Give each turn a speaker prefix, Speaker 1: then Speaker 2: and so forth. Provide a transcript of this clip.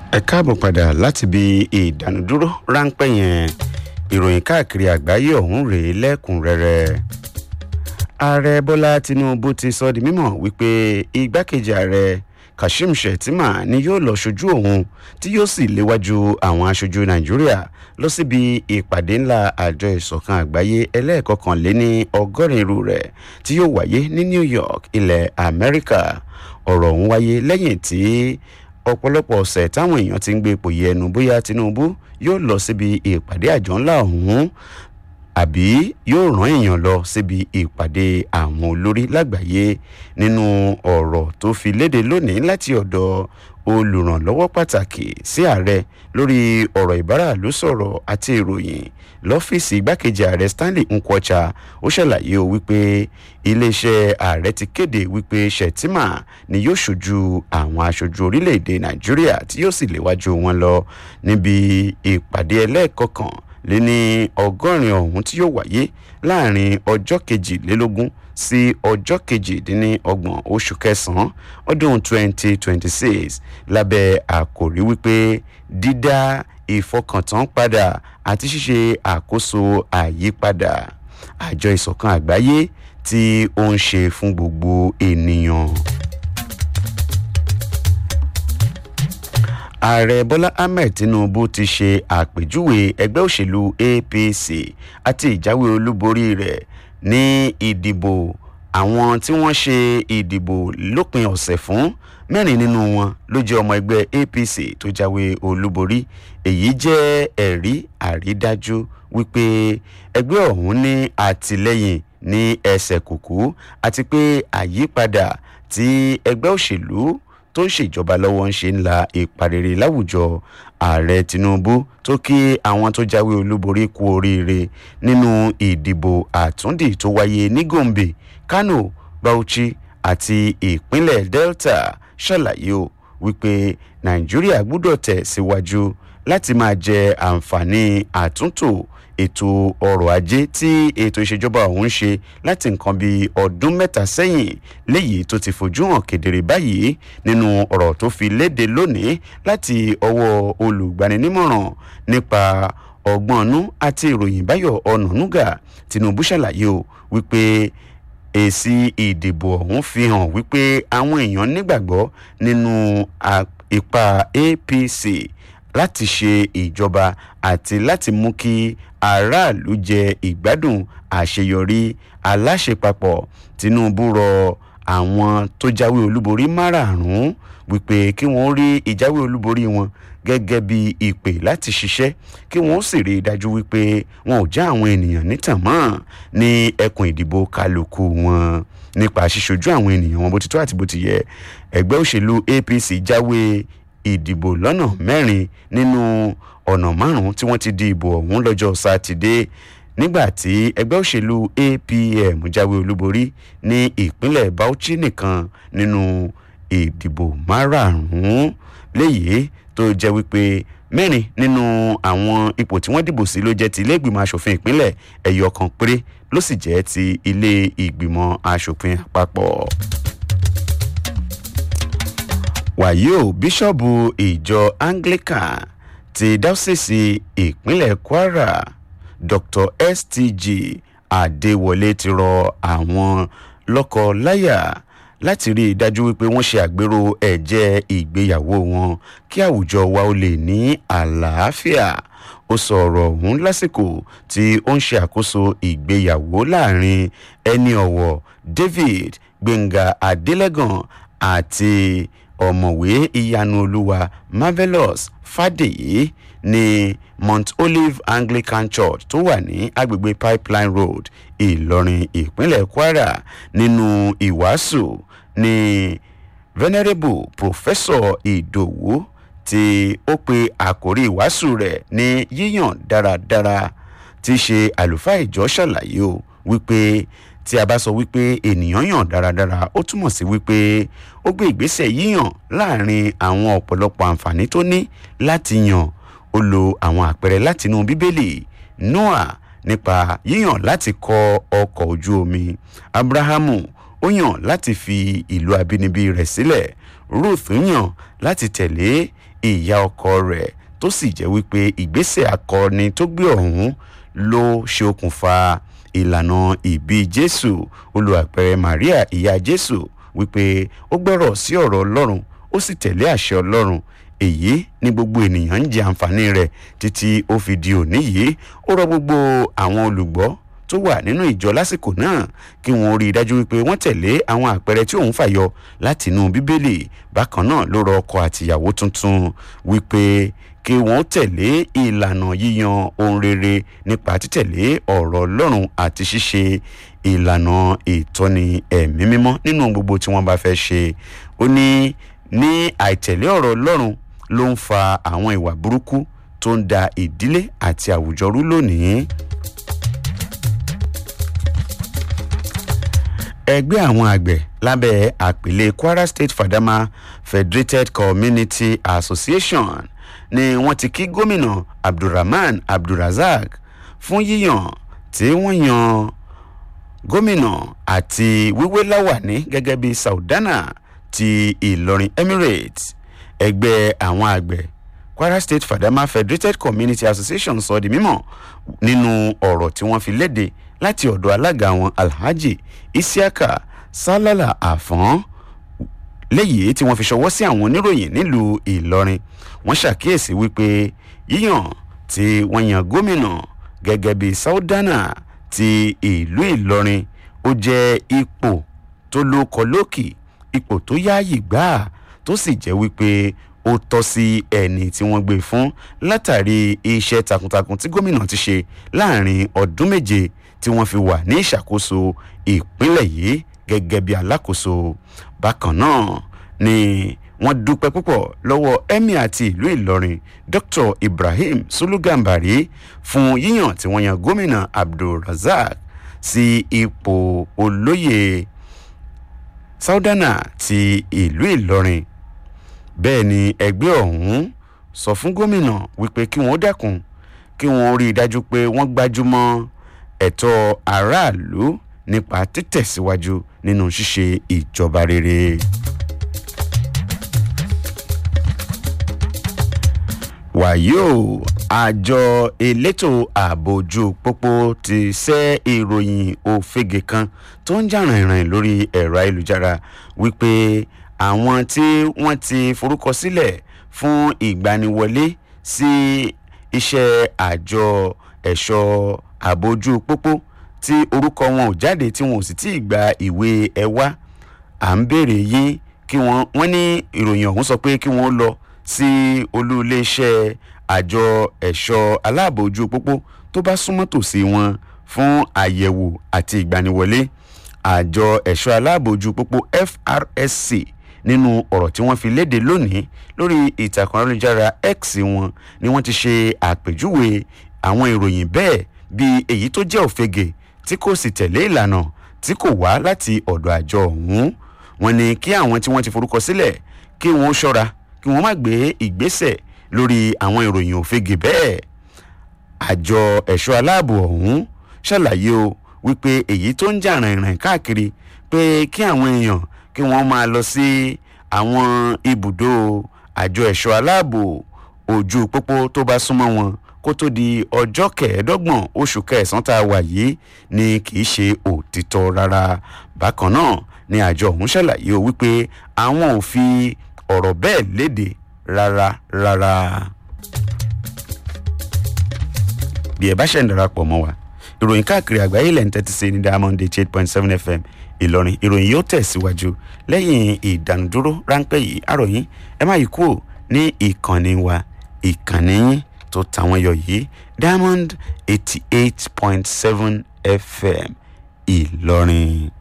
Speaker 1: ẹ káàbọ̀ padà láti bí ìdánudúró ráńpẹ́ yẹn ìròyìn káàkiri àgbáyé ọ̀hún rèé lẹ́kùnrẹ́rẹ́ ààrẹ bọ́lá tinubu ti sọ di mímọ̀ wípé igbákejì ààrẹ kashim shettima ni yóò lọ ṣojú òun tí yóò sì léwájú àwọn aṣojú nàìjíríà lọ síbi ìpàdé ńlá àjọ ìṣọ̀kan àgbáyé ẹlẹ́ẹ̀kọkànléní ọgọ́rin irú rẹ̀ tí yóò wáyé ní new york ilẹ̀ amẹ́ríkà ọ̀rọ̀ ọ̀hún wáyé lẹ́yìn tí ọ̀pọ̀lọpọ̀ ọ̀sẹ̀ táwọn èèyàn ti ń gbé ipò yẹnu bóyá tinubu yóò lọ síbi ìpàdé àjọ ńlá ọ̀hún àbí yóò rán èèyàn lọ síbi ìpàdé àwọn olórí lágbàáyé nínú ọ̀rọ̀ tó fi léde lónìí láti ọ̀dọ̀ olùrànlọ́wọ́ pàtàkì sí ààrẹ lórí ọ̀rọ̀ ìbáraàlú sọ̀rọ̀ àti ìròyìn lọ́fíìsì igbákejì ààrẹ stanley nkwocha ó ṣàlàyé o wípé iléeṣẹ́ ààrẹ ti kéde wípé shettima ni yóò ṣojú àwọn aṣojú orílẹ̀-èdè nàìjíríà tí yóò sì léwájú wọn lọ níbi ìpàdé ẹlẹ́ẹ̀kọ̀kan lé ní ọgọ́rin ọ̀hún tí yóò wáyé láàrin ọjọ́ kejìlélógún sí ọjọ́ kejìdínlọ́gbọ̀n oṣù kẹsàn-án ọdún 2026 lábẹ́ àkòrí wípé dídá ìfọkàntán padà àti ṣíṣe àkóso àyípadà àjọ ìsọ̀kan àgbáyé tí ó ń ṣe fún gbogbo ènìyàn. ààrẹ bọ́lá ahmed tinubu ti ṣe àpèjúwe ẹgbẹ́ òṣèlú apc àti ìjáwé olúborí rẹ̀ ní ìdìbò àwọn tí wọ́n ṣe ìdìbò lópin ọ̀sẹ̀ fún mẹ́rin nínú wọn ló jẹ́ ọmọ ẹgbẹ́ apc tó jáwé olúborí èyí jẹ́ ẹ̀rí àrídájú wípé ẹgbẹ́ ọ̀hún ní àtìlẹ́yìn ní ẹsẹ̀ kùkú àti pé àyípadà tí ẹgbẹ́ òṣèlú tó ń ṣèjọba lọ́wọ́ ń ṣe ń la ìparere láwùjọ ààrẹ tinubu tó kí àwọn tó jáwé olúborí kú oríire nínú ìdìbò àtúndì tó wáyé ní gombe kano bauchi àti ìpínlẹ̀ delta ṣàlàyé o wípé nàìjíríà gbúdọ̀ tẹ̀ síwájú láti máa jẹ àǹfààní àtúntò ètò ọrọ̀ ajé tí ètò ìṣèjọba ọ̀hún ń ṣe láti nǹkan bíi ọdún mẹ́ta sẹ́yìn léyìí tó ti fojú hàn kedere báyìí nínú ọ̀rọ̀ tó fi léde lónìí láti ọwọ́ olùgbaninímọ̀ràn nípa ọgbọ́nú àti ìròyìn báyọ̀ ọ̀nànúgà tinubu ṣàlàyé o wípé èsì ìdìbò ọ̀hún fi hàn wípé àwọn èèyàn nígbàgbọ́ nínú ipa apc láti ṣe ìjọba àti láti mú kí aráàlú jẹ ìgbádùn àṣeyọrí aláṣepapọ̀ tinubu rọ àwọn tó jáwé olúborí márààrún wípé kí wọ́n rí ìjáwé olúborí wọn gẹ́gẹ́ bí ìpè láti ṣiṣẹ́ kí wọ́n sì rí i dájú wípé wọn ò já àwọn ènìyàn nítàn mọ́ ní ẹkùn ìdìbò kálukú wọn nípa ṣíṣojú àwọn ènìyàn wọn bó ti tó àti bó ti yẹ ẹgbẹ́ òṣèlú apc jáwé ìdìbò lọ́nà mẹ́rin nínú ọ̀nà márùn-ún tí wọ́n ti di ìbò ọ̀hún lọ́jọ́ sátidé nígbà tí ẹgbẹ́ òṣèlú apm jáwé olúborí ní ìpínlẹ̀ bauchi nìkan nínú ìdìbò márààrún léyìí tó jẹ́ wípé mẹ́rin nínú àwọn ipò tí wọ́n dìbò sí ló jẹ́ ti ilé ìgbìmọ̀ asòfin ìpínlẹ̀ ẹ̀yọ kan péré ló sì jẹ́ ti ilé ìgbìmọ̀ asòfin àpapọ̀ wàyí o bíṣọ́ọ̀bù ìjọ anglican ti dáúsìsì ìpínlẹ̀ kwara dr stg adéwọlé ti rọ àwọn lọ́kọ-láyà láti rí i dájú wípé wọ́n ṣe àgbérò ẹ̀jẹ̀ ìgbéyàwó wọn kí àwùjọ wa ó lè ní àlàáfíà ó sọ ọ̀rọ̀ ọ̀hún lásìkò tí ó ń ṣe àkóso ìgbéyàwó láàrin ẹni ọ̀wọ̀ david gbẹ̀ngà adélẹ́gàn àti ọ̀mọ̀wé ìyanu olúwa marvelous fàdèyí ní mount olive anglican church tó wà ní agbègbè pipeline road ìlọrin ìpínlẹ̀ kwara nínú ìwàásù ní venerable professor ìdòwú tí ó pe àkórí ìwàásù rẹ̀ ní yíyàn dáradára tí ṣe àlùfáà ìjọ ṣàlàyé o wípé tí a bá sọ wípé ènìyàn yàn dáradára ó túmọ̀ sí wípé ó gbé ìgbésẹ̀ yíyàn láàrin àwọn ọ̀pọ̀lọpọ̀ àǹfààní tó ní láti yàn ó lo àwọn àpẹẹrẹ látinú bíbélì noah nípa yíyàn láti kọ ọkọ̀ ojú omi abrahamu ó yàn láti fi ìlú abínibí rẹ̀ sílẹ̀ ruth yàn láti tẹ̀lé ìyá ọkọ rẹ̀ tó sì jẹ́ wípé ìgbésẹ̀ akọni tó gbé ọ̀hún ló ṣe okùnfà ìlànà ìbí jésù olùwàpẹrẹ maria ìyá jésù wípé ó gbọ́rọ̀ sí ọ̀rọ̀ ọlọ́run ó sì tẹ̀lé àṣẹ ọlọ́run èyí ni gbogbo ènìyàn ń jẹ àǹfààní rẹ̀ títí ó fi di òní yìí ó rọ gbogbo àwọn olùgbọ́ tó wà nínú ìjọ lásìkò náà kí wọn rí i dájú wípé wọn tẹ̀lé àwọn àpẹẹrẹ tí òun fàyọ látinú bíbélì bákan náà ló rọ ọkọ àtìyàwó tuntun wípé kí wọn tẹ̀lé ìlànà yíyan ohun rere nípa títẹ̀lé ọ̀rọ̀ ọlọ́run àti ṣíṣe ìlànà ìtọ́ni ẹ̀mí mímọ́ nínú gbogbo tí wọ́n bá fẹ́ ṣe ó ní ní àìtẹ̀lé ọ̀rọ̀ ọlọ́run ló ń fa àwọn ìwà burúkú tó ń da ìdílé àti àwùjọ rú lónìí. ẹgbẹ́ àwọn àgbẹ̀ lábẹ́ àpèlé kwara state fadama federated community association ni wọ́n ti kí gómìnà abdulrahman abdulrasaq fún yíyàn tí wọ́n yan gómìnà àti wíwé láwàní gẹ́gẹ́ bí saudana ti ìlọrin emirates ẹgbẹ́ àwọn àgbẹ̀ kwara state fadama federated community association sọ di mímọ̀ nínú ọ̀rọ̀ tí wọ́n fi léde láti ọ̀dọ̀ alága wọn alhaji isiaka salala afọ́n léyìí tí wọ́n fi ṣọwọ́ sí àwọn oníròyìn nílùú ìlọrin wọ́n ṣàkíyèsí wípé yíyàn tí wọ́n yan gómìnà gẹ́gẹ́ bí saudana ti ìlú ìlọrin ó jẹ́ ipò tó lóko lókì ipò tó yáàyè gbáà tó sì jẹ́ wípé ó tọ́ sí ẹni tí wọ́n gbé fún látàrí iṣẹ́ takuntakun tí gómìnà ti ṣe láàrin ọdún méje tí wọ́n fi wà ní ìṣàkóso ìpínlẹ̀ yìí gẹ́gẹ́ bí alákòóso bákan náà ni wọ́n dúpẹ́ púpọ̀ lọ́wọ́ emir àti ìlú ìlọrin dr ibrahim sulugambari fún yíyàn tí wọ́n yan gómìnà abdulrasaq sí ipò olóyè saudana ti ìlú ìlọrin bẹ́ẹ̀ ni ẹgbẹ́ ọ̀hún sọ fún gómìnà wípé kí wọ́n dẹ́kun kí wọ́n rí i dájú pé wọ́n gbájúmọ́ ẹ̀tọ́ aráàlú nípa títẹ̀síwájú nínú ṣíṣe ìjọba rere. wàyí o àjọ elétò ààbò ojú pópó ti ṣẹ́ ìròyìn òfegè kan tó ń jà rìnrìn lórí ẹ̀rọ ayélujára wípé àwọn tí wọ́n ti forúkọ sílẹ̀ fún ìgbaniwọlé sí iṣẹ́ àjọ ẹ̀ṣọ́ ààbò ojú pópó tí orúkọ wọn ò jáde tí wọn ò sì tí ì gba ìwé ẹwà à ń béèrè yín kí wọ́n wọ́n ní ìròyìn ọ̀hún sọ pé kí wọ́n lọ sí olú iléeṣẹ́ àjọ ẹ̀ṣọ́ aláàbò ojú pópó tó bá súnmọ́ tòsí wọn fún àyẹ̀wò àti ìgbaniwọlé àjọ ẹ̀ṣọ́ aláàbò ojú pópó frsc nínú ọ̀rọ̀ tí wọ́n fi léde lónìí lórí ìtàkùn ayélujára x wọn ni wọ́n ti ṣe àpèjúwe àwọn ìròyìn bẹ́ẹ̀ bíi èyí tó jẹ́ òfegè tí kò sì tẹ̀lé ìlànà tí kò wá láti ọ̀dọ̀ àjọ ọ̀hún wọn ni kí àwọn tí wọ́n ti forúkọ sílẹ̀ kí wọ́n ṣọ́ra kí wọ́n má gbé ìgbésẹ̀ lórí àwọn ìròyìn òfegè bẹ́ẹ̀ àjọ ẹ̀ṣọ́ aláàbò ọ̀hún ṣàlàyé o wípé èyí tó ń jà rìnrìn káàkiri pé kí àwọn èèyàn kí wọ́n máa lọ sí àwọn ibùdó àjọ ẹ̀ṣọ́ aláàbò ojú pópó tó bá súnmọ́ wọn kó tó di ọjọ́ kẹẹ̀ẹ́dọ́gbọ̀n oṣù kẹsàn-án tá a wà yìí ni kì í ṣe òtítọ́ rárá bákan náà ni àjọ ọ̀hún ṣàlàyé o wípé àwọn ò fi ọ̀rọ̀ bẹ́ẹ̀ léde rárá rárá. bí ẹ bá ṣe ń darapọ̀ mọ́ wa ìròyìn káàkiri àgbáyé lẹ́yìn tẹ́tí sí ní diamond eight point seven fm ìlọrin ìròyìn yóò tẹ̀síwájú lẹ́yìn ìdánudúró ráńpẹ́ yìí àròyìn ẹ má yí kúrò ní ìkànnì wa ìkànnì yín tó tàwọn yọ yìí diamond eighty eight point seven fm ìlọrin.